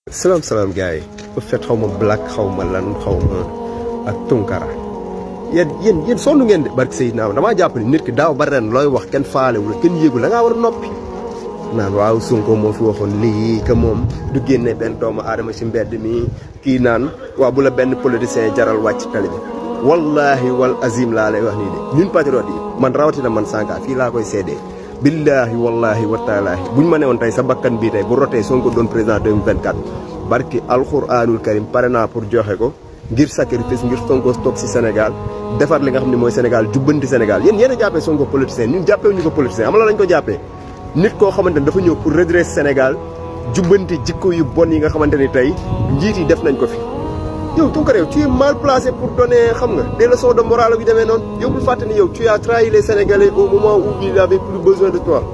salaam salaam gars yi bu fet xaw ma black xaw ma lan xaw ma ak tunkara yéen yéen yéen sonn ngeen de barke Seydina damaa jàpp ni nit ki daaw ba ren looy wax kenn faalewul kenn yéegul da ngaa war a noppi naan waaw Sonko moo fi waxoon lii que moom du génne benn doomu aadama ci mbedd mi kii naan waaw bu la benn politicien jaral wàcc tali bi wallahi wal azim laa lay wax nii de ñun patriote yi man rawatina man Sanka fii laa koy seedee billahi wallahi wa taalaahi buñ ma ne woon tey sa bakkan bii tey bu rotee Sonko doon président 2024 barki alxuraanul karim pare naa pour joxe ko ngir sacrifice ngir Sonko toog si Sénégal defar li nga xam ne mooy Sénégal jubbanti Sénégal yéen yéen a jàppee Sonko politicien ñun jàppee ñu ko politicien am la lañ ko jàppee nit koo xamante ni dafa ñëw pour redresser Sénégal jubbanti jikko yu bon yi nga xamante ni tey njiit yi def nañ ko fi yow Tounkara yow tu es mal placé pour donner xam nga des leçons de morale yu demee noonu yow bul fàtte ni yow tu as trahi les Sénégalais au moment où il avait plus besoin de toi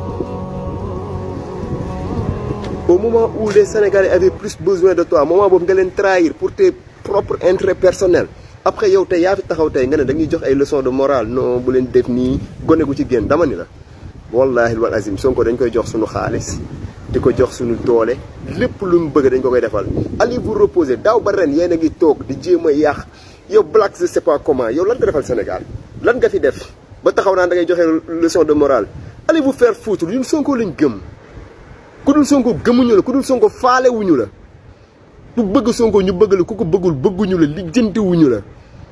au moment où les Sénégalais avaient plus besoin de toi moment boobu nga leen trahir pour tes propres intérêts personnels après yow tey yaa fi taxaw tey nga ne dañuy jox ay leçons de morale non bu leen def nii gone gu ci génn dama ni la wallahi wal azim Sonko dañ koy jox suñu xaalis di ko jox suñu doole lépp lu mu bëgg dañ ko koy defal allez vous reposer daaw ba ren yéen a ngi toog di jéem a yàq yow black je sais pas comment yow lan nga defal Sénégal lan nga fi def ba taxaw naan da ngay joxe leçon de morale allez vous faire foutre ñun Sonko lañ gëm ku dul Sonko gëmuñu la ku dul Sonko faalewuñu la ku bëgg Sonko ñu bëgg la ku ko bëggul bëgguñu la lijjantiwuñu la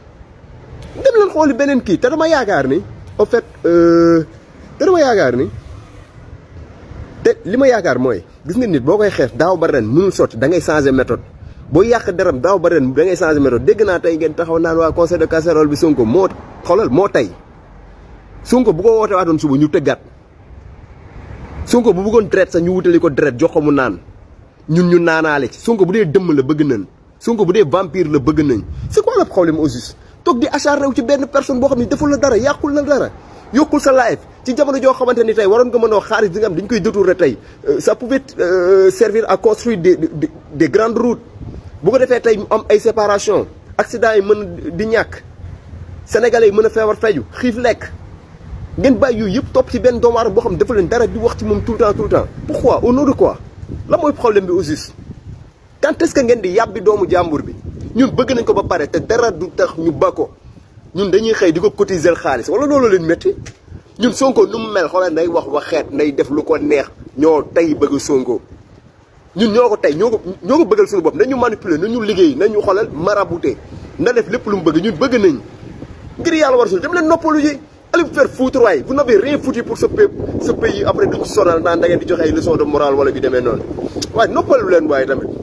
dem leen xooli beneen kii te dama yaakaar ni en fait te dama yaakaar ni te li ma yaakaar mooy gis nga nit boo koy xeex daaw ba ren mënul sotti da ngay changer méthode boo yàq deram daaw ba ren da ngay changer méthode dégg naa tey ngeen taxaw naan waa conseil de casserole bi Sonko moo xoolal moo tey Sonko bu ko woote waatoon suba ñu tëggaat Sonko bu bëggoon deret sax ñu wutali ko deret jox ko mu naan ñun ñu naanaale ci Sonko bu dee dëmm la bëgg nañ Sonko bu dee vampire la bëgg nañ c'est quoi le problème au juste toog di acharné wu ci benn personne boo xam ne deful la dara yàqul la dara yokkul sa life ci jamono joo xamante ni tey waroon nga mën a wax xaalis bi nga xam dañ koy détourné tey ça pouvait servir à construire des des grandes routes bu ko defee tey am ay séparation accident yi mën di ñàkk sénégalais yi mën a feebar feju xiif lekk ngeen bàyyi yooyu yëpp topp ci benn doomu aadama boo xam ne dafa leen dara di wax ci moom tout le temps tout le temps pourquoi au nom de quoi la mooy problème bi au juste quand est-ce que ngeen di yàbbi doomu jàmbur bi ñun bëgg nañ ko ba pare te dara du tax ñu ba ko ñun dañuy xëy di ko cotiser xaalis wala loolu leen métti ñun Sonko nu mu mel xoolal nday wax waxeet nday def lu ko neex ñoo tey bëgg Sonko ñun ñoo ko tey ñoo ko ñoo ko bëggal suñu bopp nañu manipuler nañu liggéey nañu xoolal marabouté na def lépp lu mu bëgg ñun bëgg nañ ngir yàlla war sul dem leen noppalu ji allez vous faire foutre waay vous n'avez rien foutu pour ce pays ce pays après duñ sonal naan da ngeen di joxe ay leçons de morale wala bi demee noonu waaye noppalu leen waaye tamit